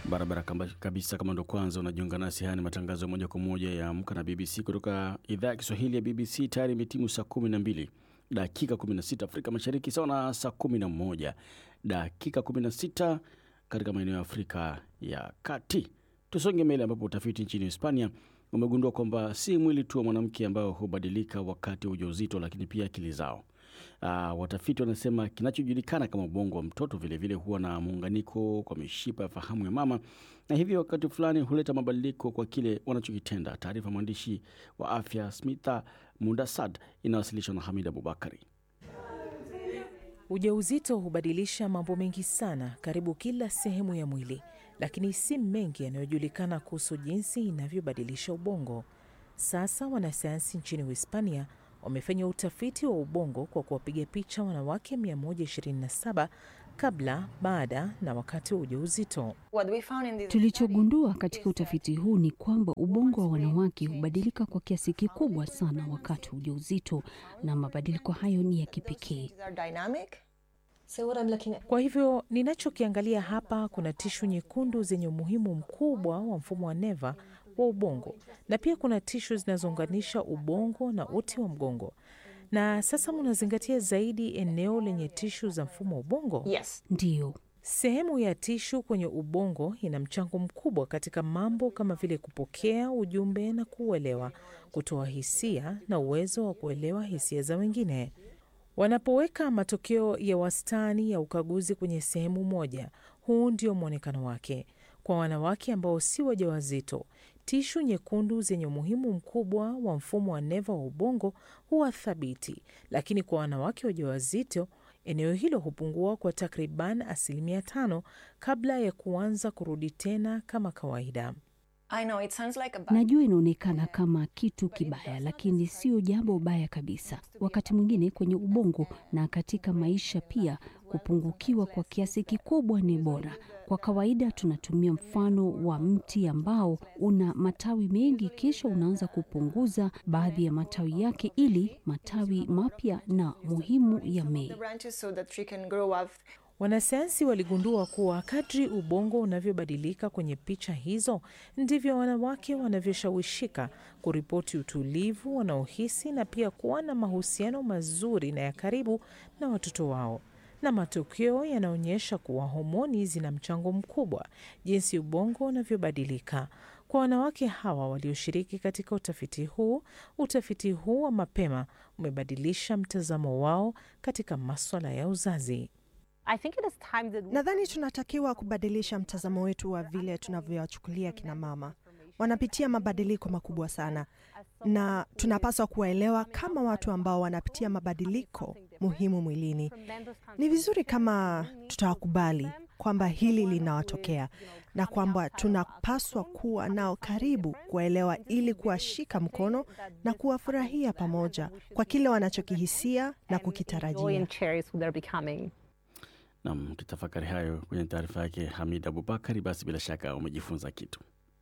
Barabara kamba- kabisa. Kama ndo kwanza unajiunga nasi, haya ni matangazo ya moja kwa moja ya Amka na BBC kutoka idhaa ya Kiswahili ya BBC. Tayari imetimu saa kumi na mbili dakika 16 Afrika Mashariki, sawa na saa kumi na moja dakika 16 katika maeneo ya Afrika ya Kati. Tusonge mbele, ambapo utafiti nchini Hispania umegundua kwamba si mwili tu wa mwanamke ambao hubadilika wakati wa ujauzito, lakini pia akili zao. Uh, watafiti wanasema kinachojulikana kama ubongo wa mtoto vilevile huwa na muunganiko kwa mishipa ya fahamu ya mama, na hivyo wakati fulani huleta mabadiliko kwa kile wanachokitenda. Taarifa mwandishi wa afya Smitha Mundasad inawasilishwa na Hamid Abubakari. Ujauzito hubadilisha mambo mengi sana karibu kila sehemu ya mwili, lakini si mengi yanayojulikana kuhusu jinsi inavyobadilisha ubongo. Sasa wanasayansi nchini Uhispania wamefanya utafiti wa ubongo kwa kuwapiga picha wanawake 127 kabla, baada na wakati wa ujauzito. Tulichogundua katika utafiti huu ni kwamba ubongo wa wanawake hubadilika kwa kiasi kikubwa sana wakati wa ujauzito, na mabadiliko hayo ni ya kipekee. Kwa hivyo ninachokiangalia hapa, kuna tishu nyekundu zenye umuhimu mkubwa wa mfumo wa neva wa ubongo, na pia kuna tishu zinazounganisha ubongo na uti wa mgongo. Na sasa mnazingatia zaidi eneo lenye tishu za mfumo wa ubongo. Yes. Ndiyo, Sehemu ya tishu kwenye ubongo ina mchango mkubwa katika mambo kama vile kupokea ujumbe na kuuelewa, kutoa hisia na uwezo wa kuelewa hisia za wengine. Wanapoweka matokeo ya wastani ya ukaguzi kwenye sehemu moja, huu ndio mwonekano wake. Kwa wanawake ambao si wajawazito, tishu nyekundu zenye umuhimu mkubwa wa mfumo wa neva wa ubongo huwa thabiti, lakini kwa wanawake wajawazito eneo hilo hupungua kwa takriban asilimia tano kabla ya kuanza kurudi tena kama kawaida. I know it sounds like a bad najua inaonekana kama kitu kibaya, lakini sio jambo baya kabisa. Wakati mwingine kwenye ubongo na katika maisha pia, kupungukiwa kwa kiasi kikubwa ni bora. Kwa kawaida tunatumia mfano wa mti ambao una matawi mengi, kisha unaanza kupunguza baadhi ya matawi yake ili matawi mapya na muhimu yamee. the branches so that she can grow up. Wanasayansi waligundua kuwa kadri ubongo unavyobadilika kwenye picha hizo ndivyo wanawake wanavyoshawishika kuripoti utulivu wanaohisi na pia kuwa na mahusiano mazuri na ya karibu na watoto wao. Na matokeo yanaonyesha kuwa homoni zina mchango mkubwa jinsi ubongo unavyobadilika. Kwa wanawake hawa walioshiriki katika utafiti huu, utafiti huu wa mapema umebadilisha mtazamo wao katika maswala ya uzazi. I think it is time that we Nadhani tunatakiwa kubadilisha mtazamo wetu wa vile tunavyowachukulia kina mama. Wanapitia mabadiliko makubwa sana, na tunapaswa kuwaelewa kama watu ambao wanapitia mabadiliko muhimu mwilini. Ni vizuri kama tutawakubali kwamba hili linawatokea na kwamba tunapaswa kuwa nao karibu, kuwaelewa ili kuwashika mkono na kuwafurahia pamoja kwa kile wanachokihisia na joy kukitarajia. and cherish who they're becoming. Nam, kitafakari hayo kwenye taarifa yake Hamid Abubakari. Basi bila shaka umejifunza kitu.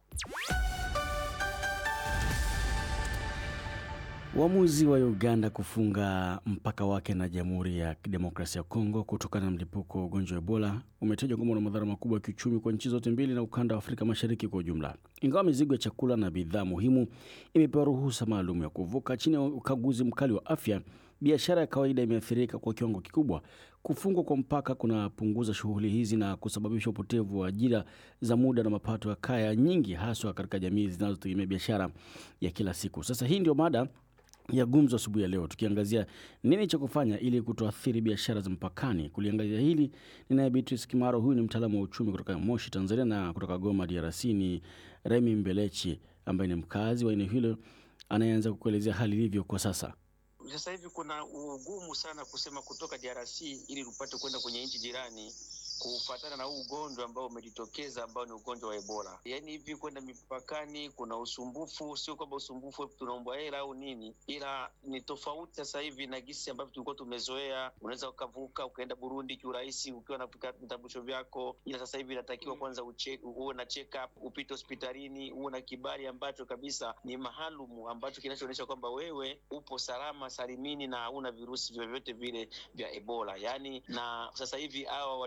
Uamuzi wa Uganda kufunga mpaka wake na Jamhuri ya Kidemokrasia ya Kongo kutokana na mlipuko wa ugonjwa wa Ebola umetajwa kwamba una madhara makubwa ya kiuchumi kwa nchi zote mbili na ukanda wa Afrika Mashariki kwa ujumla. Ingawa mizigo ya chakula na bidhaa muhimu imepewa ruhusa maalum ya kuvuka chini ya ukaguzi mkali wa afya, biashara ya kawaida imeathirika kwa kiwango kikubwa. Kufungwa kwa mpaka kunapunguza shughuli hizi na kusababisha upotevu wa ajira za muda na mapato ya kaya nyingi, haswa katika jamii zinazotegemea biashara ya kila siku. Sasa hii ndio mada ya gumzo asubuhi ya leo, tukiangazia nini cha kufanya ili kutoathiri biashara za mpakani. Kuliangazia hili ninaye Beatrice Kimaro, huyu ni mtaalamu wa uchumi kutoka Moshi, Tanzania, na kutoka Goma, DRC ni Remi Mbelechi ambaye ni mkazi wa eneo hilo anayeanza kukuelezea hali ilivyo kwa sasa. Sasa hivi kuna ugumu sana kusema kutoka DRC ili upate kwenda kwenye nchi jirani kufuatana na huu ugonjwa ambao umejitokeza ambao ni ugonjwa wa Ebola. Yaani hivi kwenda mipakani kuna usumbufu, sio kwamba usumbufu tunaombwa hela au nini, ila ni tofauti sasa hivi na gisi ambavyo tulikuwa tumezoea. Unaweza ukavuka ukaenda Burundi kiurahisi ukiwa na vitambulisho vyako, ila sasa hivi inatakiwa kwanza uche, uwe na check up, upite hospitalini, uwe na kibali ambacho kabisa ni maalumu ambacho kinachoonyesha kwamba wewe upo salama salimini na hauna virusi vyovyote vile vya Ebola. Yaani na sasa hivi hawa wachuruzi wadogo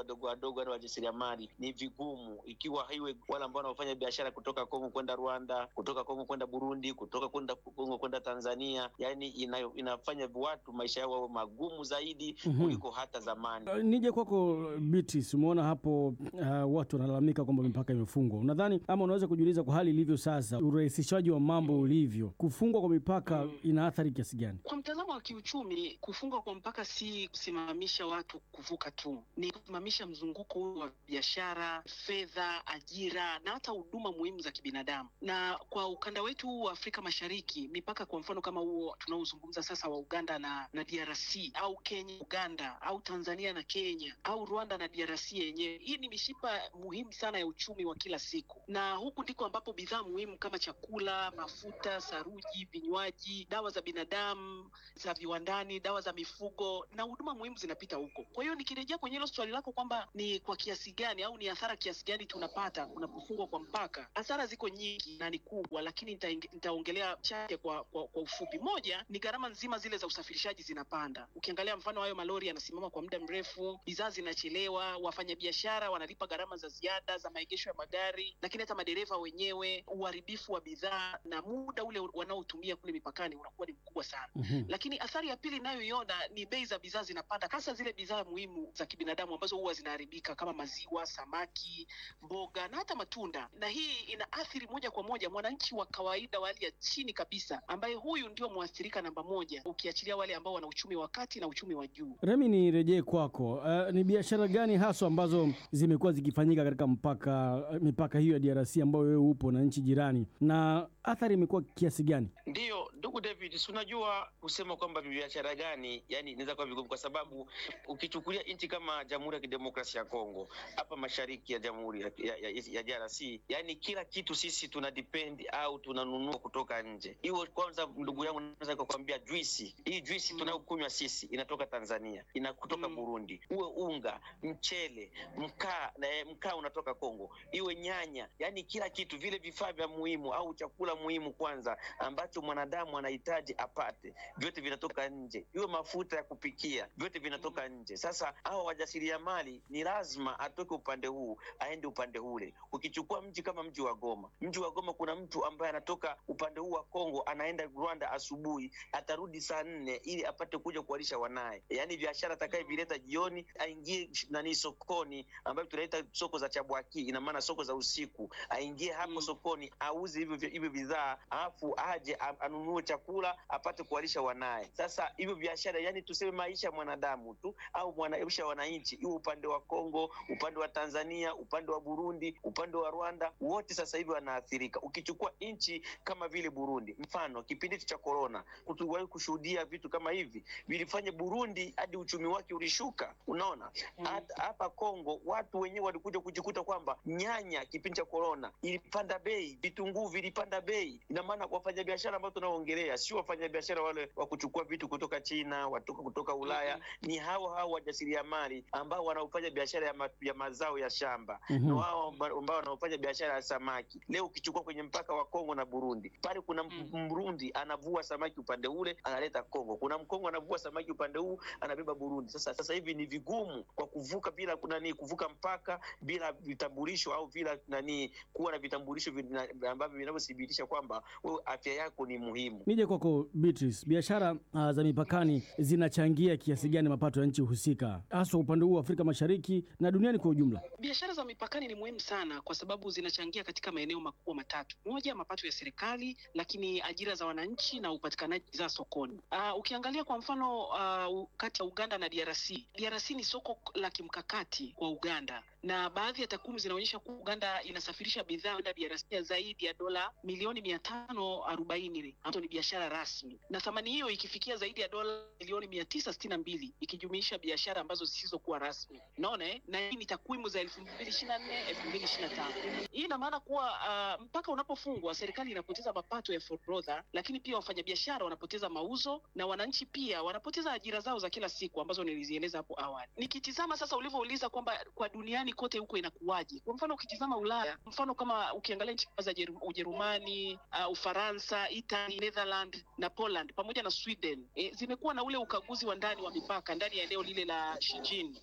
wadogo wadogo, yani wajasiriamali, ni vigumu ikiwa haiwe wale ambao wanaofanya biashara kutoka Kongo kwenda Rwanda, kutoka Kongo kwenda Burundi, kutoka kwenda Kongo kwenda Tanzania, yani ina, inafanya watu maisha yao magumu zaidi Mhm. kuliko hata zamani. Uh, Nije kwako Beatrice, umeona hapo uh, watu wanalalamika kwamba mipaka imefungwa. Unadhani ama unaweza kujiuliza kwa hali ilivyo sasa, urahisishaji wa mambo ulivyo, kufungwa kwa mipaka ina athari kiasi gani? Kwa mtazamo wa kiuchumi, kufungwa kwa mpaka si kusimamisha watu kuvuka tu, ni kusimamisha mzunguko huu wa biashara, fedha, ajira na hata huduma muhimu za kibinadamu. Na kwa ukanda wetu huu wa Afrika Mashariki, mipaka kwa mfano kama huo tunaozungumza sasa wa Uganda na, na DRC au Kenya Uganda au Tanzania na Kenya au Rwanda na DRC yenyewe, hii ni mishipa muhimu sana ya uchumi wa kila siku, na huku ndiko ambapo bidhaa muhimu kama chakula, mafuta, saruji, vinywaji, dawa za binadamu, za viwandani, dawa za mifugo na huduma muhimu zinapita huko. Kwa hiyo nikirejea kwenye hilo swali lako kwamba ni kwa kiasi gani au ni hasara kiasi gani tunapata kunapofungwa kwa mpaka, hasara ziko nyingi na ni kubwa, lakini nitainge- nitaongelea chache kwa, kwa, kwa ufupi. Moja ni gharama nzima zile za usafirishaji zinapanda. Ukiangalia mfano hayo malori yanasimama kwa muda mrefu, bidhaa zinachelewa, wafanyabiashara wanalipa gharama za ziada za maegesho ya magari, lakini hata madereva wenyewe, uharibifu wa bidhaa na muda ule wanaotumia kule mipakani unakuwa ni mkubwa sana Mhm. lakini athari ya pili inayoiona ni bei za bidhaa zinapanda, hasa zile bidhaa muhimu za kibinadamu ambazo huwa zinaharibika kama maziwa, samaki, mboga na hata matunda, na hii inaathiri moja kwa moja mwananchi wa kawaida wa hali ya chini kabisa, ambaye huyu ndio mwathirika namba moja, ukiachilia wale ambao wana uchumi wa kati na uchumi wa juu. Remi, nirejee kwako. Uh, ni biashara gani haswa ambazo zimekuwa zikifanyika katika mpaka mipaka hiyo ya DRC ambayo wewe upo na nchi jirani, na athari imekuwa kiasi gani? Ndiyo, ndugu David, si unajua kusema kwamba ni biashara gani, yani inaweza kuwa vigumu, kwa sababu ukichukulia nchi kama Jamhuri ya Kidemokrasia ya Kongo hapa mashariki ya Jamhuri ya, ya, ya, ya DRC, yani kila kitu sisi tuna depend au tunanunua kutoka nje. Hiyo kwanza, ndugu yangu, naweza kukwambia juisi hii, juisi tunayokunywa sisi inatoka Tanzania, ina kutoka Mm. Burundi, uwe unga, mchele, mkaa na eh, mkaa unatoka Kongo, iwe nyanya, yani kila kitu, vile vifaa vya muhimu au chakula muhimu kwanza ambacho mwanadamu anahitaji apate, vyote vinatoka nje. Iwe mafuta ya kupikia, vyote vinatoka nje. Sasa hawa wajasiriamali ni lazima atoke upande huu aende upande ule. Ukichukua mji kama mji wa Goma, mji wa Goma kuna mtu ambaye anatoka upande huu wa Kongo anaenda Rwanda asubuhi, atarudi saa nne ili apate kuja kuwalisha wanaye. Yaani biashara atakayevileta jioni aingie nani sokoni, ambayo tunaita soko za Chabwaki, ina maana soko za usiku, aingie hapo Mm. sokoni auze hivyo hivyo bidhaa, alafu aje a- anunue chakula apate kuwalisha wanaye. Sasa hivyo biashara, yani tuseme maisha ya mwanadamu tu au mwana- maisha ya wananchi, iwe upande wa Kongo, upande wa Tanzania, upande wa Burundi, upande wa Rwanda, wote sasa hivi wanaathirika. Ukichukua nchi kama vile Burundi, mfano kipindi cha korona, tuliwahi kushuhudia vitu kama hivi vilifanya Burundi hadi uchumi wake ulishuka. Unaona, Mm. hata hapa Kongo watu wenyewe walikuja kujikuta kwamba nyanya kipindi cha korona ilipanda bei, vitunguu vilipanda bei. Ina maana wafanyabiashara ambao tunaoongelea sio wafanyabiashara wale wa kuchukua vitu kutoka China, watoka kutoka Ulaya, ni hao hao wajasiriamali ambao wanaofanya biashara ya, ma, ya mazao ya shamba Mhm. na wao amba- ambao wanaofanya biashara ya samaki. Leo ukichukua kwenye mpaka wa Kongo na Burundi, pale kuna Mm. mm. Mrundi anavua samaki upande ule analeta Kongo, kuna Mkongo anavua samaki upande huu anabeba Burundi. Sasa sasa hivi ni vigumu kwa kuvuka bila nani, kuvuka mpaka bila vitambulisho au bila nani, kuwa na vitambulisho vina- ambavyo vinavyothibitisha kwamba wewe afya yako ni muhimu. Nije kwako Beatrice, biashara uh, za mipakani zinachangia kiasi gani mapato ya nchi husika, haswa upande huu wa Afrika Mashariki na duniani kwa ujumla? Biashara za mipakani ni muhimu sana kwa sababu zinachangia katika maeneo makubwa matatu: moja, mapato ya serikali, lakini ajira za wananchi na upatikanaji wa bidhaa sokoni. Uh, ukiangalia kwa mfano uh, kati ya Uganda na DRC, DRC ni soko la kimkakati kwa Uganda na baadhi ya takwimu zinaonyesha kuwa Uganda inasafirisha bidhaa kwenda DRC ya zaidi ya dola milioni mia tano arobaini ambazo ni biashara rasmi, na thamani hiyo ikifikia zaidi ya dola milioni mia tisa sitini na mbili ikijumuisha biashara ambazo zisizokuwa rasmi. Unaona eh? na hii ni takwimu za elfu mbili ishirini na nne elfu mbili ishirini na tano Hii ina maana kuwa uh, mpaka unapofungwa serikali inapoteza mapato ya forodha, lakini pia wafanyabiashara wanapoteza mauzo na wananchi pia wanapoteza ajira zao za kila siku ambazo nilizieleza hapo awali. Nikitizama sasa ulivyouliza kwamba kwa duniani kote huko inakuwaje, kwa mfano ukitizama Ulaya, mfano kama ukiangalia nchi kama za Jeru- Ujerumani, uh, Ufaransa, Italy, Netherland na Poland pamoja na Sweden e, zimekuwa na ule ukaguzi wa ndani wa mipaka ndani ya eneo lile la Schengen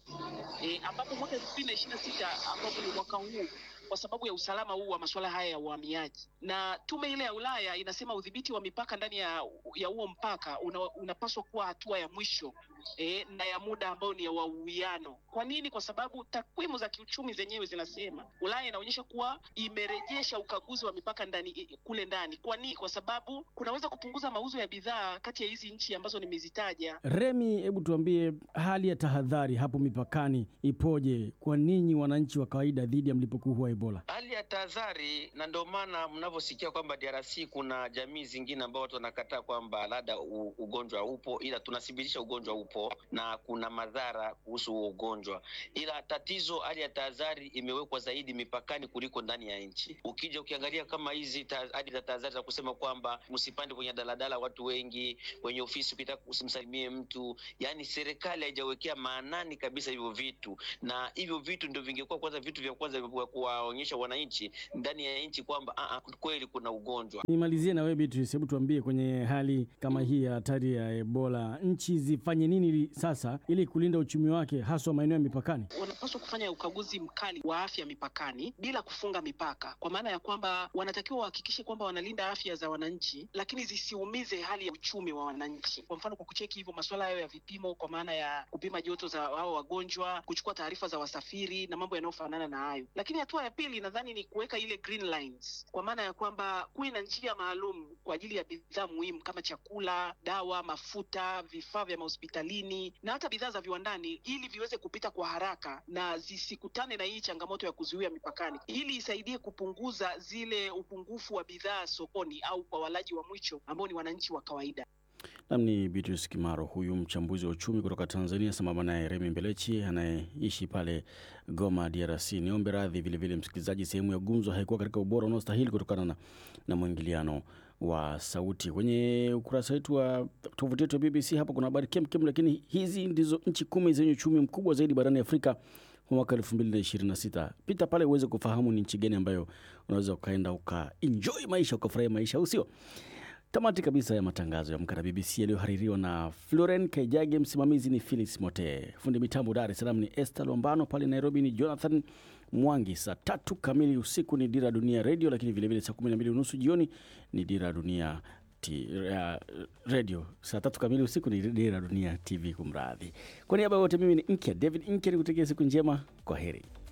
e, ambapo mwaka elfu mbili na ishirini na sita ambapo ni mwaka huu kwa sababu ya usalama huu wa masuala haya ya uhamiaji, na tume ile ya Ulaya inasema udhibiti wa mipaka ndani ya ya huo mpaka una, unapaswa kuwa hatua ya mwisho e, na ya muda ambao ni ya wa uwiano. Kwa nini? Kwa sababu takwimu za kiuchumi zenyewe zinasema Ulaya inaonyesha kuwa imerejesha ukaguzi wa mipaka ndani kule ndani. Kwa nini? Kwa sababu kunaweza kupunguza mauzo ya bidhaa kati ya hizi nchi ambazo nimezitaja. Remi, hebu tuambie hali ya tahadhari hapo mipakani ipoje kwa ninyi wananchi wa kawaida dhidi ya mlipuko huu wa Ebola? Hali ya tahadhari, na ndio maana mnavyosikia kwamba DRC kuna jamii zingine ambao watu wanakataa kwamba labda u- ugonjwa upo, ila tunathibitisha ugonjwa upo na kuna madhara kuhusu huo ugonjwa, ila tatizo, hali ya tahadhari imewekwa zaidi mipakani kuliko ndani ya nchi. Ukija ukiangalia kama hizi ta- hali za tahadhari za kusema kwamba msipande kwenye daladala watu wengi, kwenye ofisi ukitaka usimsalimie mtu, yani serikali haijawekea maanani kabisa hivyo vitu, na hivyo vitu ndio vingekuwa kwanza vitu vya kwanza vya kuwaonyesha wananchi ndani ya nchi kwamba "Ah, ah, kweli kuna ugonjwa. Nimalizie na wewe Beatrice, hebu tuambie kwenye hali kama hii ya hatari ya Ebola, nchi zifanye nini ili- sasa ili kulinda uchumi wake haswa maeneo ya mipakani? wanapaswa kufanya ukaguzi mkali wa afya mipakani bila kufunga mipaka, kwa maana ya kwamba wanatakiwa wahakikishe kwamba wanalinda afya za wananchi, lakini zisiumize hali ya uchumi wa wananchi. Kwa mfano, kwa kucheki hivyo masuala hayo ya vipimo, kwa maana ya kupima joto za hao wagonjwa, kuchukua taarifa za wasafiri na mambo yanayofanana na hayo. Lakini hatua ya pili nadhani ni kuweka ile green lines, kwa maana ya kwamba kuwe na njia maalum kwa ajili ya bidhaa muhimu kama chakula, dawa, mafuta, vifaa vya mahospitalini na hata bidhaa za viwandani, ili viweze kupita kwa haraka na zisikutane na hii changamoto ya kuzuia mipakani, ili isaidie kupunguza zile upungufu wa bidhaa sokoni au kwa walaji wa mwisho ambao ni wananchi wa kawaida. Nam ni Beatrice Kimaro, huyu mchambuzi wa uchumi kutoka Tanzania, sambamba naye Remi Mbelechi anayeishi pale Goma, DRC. Niombe radhi vilevile msikilizaji, sehemu ya gumzo haikuwa katika ubora unaostahili kutokana na, na mwingiliano wa sauti. Kwenye ukurasa wetu wa tovuti yetu ya BBC hapo kuna habari kemkem, lakini hizi ndizo nchi kumi zenye uchumi mkubwa zaidi barani Afrika kwa mwaka elfu mbili na ishirini na sita. Pita pale uweze kufahamu ni nchi gani ambayo unaweza ukaenda ukaenjoy maisha ukafurahia maisha, au sio? Tamati kabisa ya matangazo ya Amka na BBC yaliyohaririwa na Floren Kaijage, msimamizi ni Felix Mote, fundi mitambo Dar es Salaam ni Esther Lombano, pale Nairobi ni Jonathan Mwangi. Saa tatu kamili usiku ni Dira Dunia Radio, lakini vilevile saa kumi na mbili unusu jioni ni Dira Dunia T, uh, radio. Saa tatu kamili usiku ni Dira Dunia TV. Kumradhi, kwa niaba ya wote, mimi ni Nkya David Nkya, nikutakia siku njema. Kwa heri.